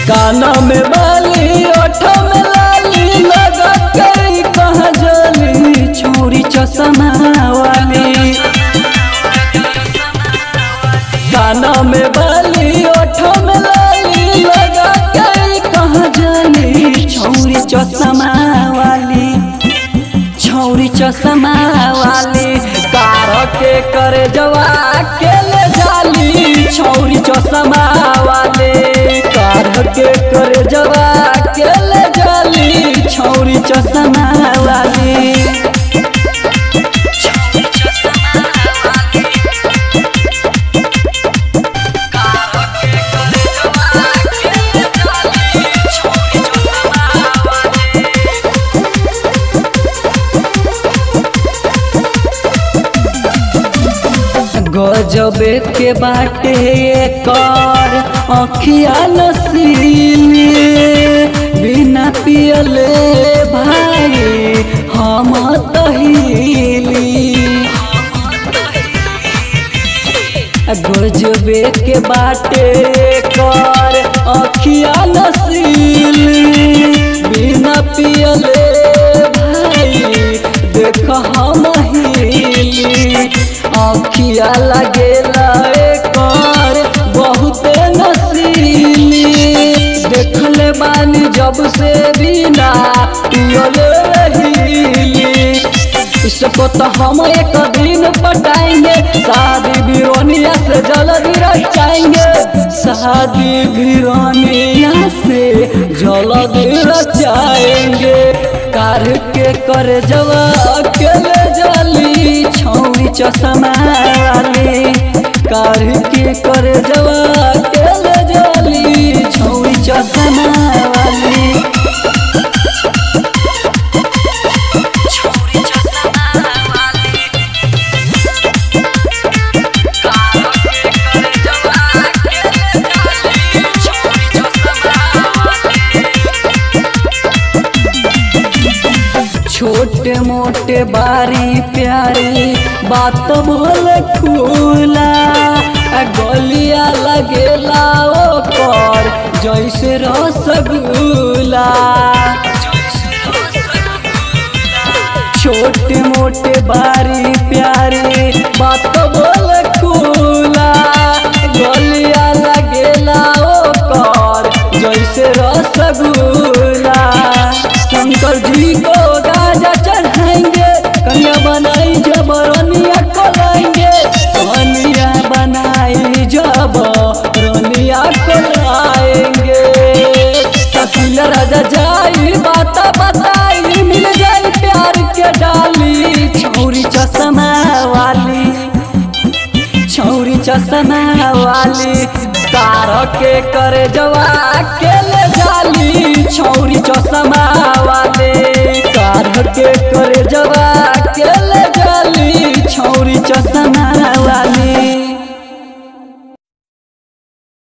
काना में बाली ओठ में लाली लगा के कहाँ जली छोरी चश्मा वाली काना में बाली ओठ में लाली लगा के कहाँ जली छौरी चश्मा वाली छौरी चश्मा वाली कार के करे जवा के ले जाली छौरी चश्मा वाले कार के करे जवा के ले जाली छौरी चश्मा वाली गजबे के बाटे कर अखिया नसीली बिना पियले भाई हम तहीली गजबे के बाटे कर अखिया नसीली बिना पियले भाई देख हम हिली अखिया लगेला कर बहुते नसीली देखले बानी जब से बिना पियले रहीली इसको तो हम एक दिन पटाएंगे शादी भिरोनिया से जल्दी रचाएंगे शादी भिरोनिया से जल्दी रचाएंगे कार के कर जवा अकेले जली छौरी चश्मा वाली कार के कर जवा अकेले जली छौरी चश्मा वाली छोटे मोटे बारी प्यारी बात बोल खुला गलिया लगेला ओकर जैसे रसगुल्ला छोटे मोटे बारी प्यारी बात बोल खुला गलिया लगेला ओकर जैसे रसगुल्ला शंकर जी को गाजा चढ़ाएंगे कन्या बनाई जब रनिया कोलाएंगे कन्या बनाई जब रनिया कोलाएंगे कपिल राजा जाई बात बताई मिल जाई प्यार के डाली छौरी चश्मा वाली छौरी चश्मा वाली कार के करे जवा के ले जाली छौरी चश्मा वाले कार के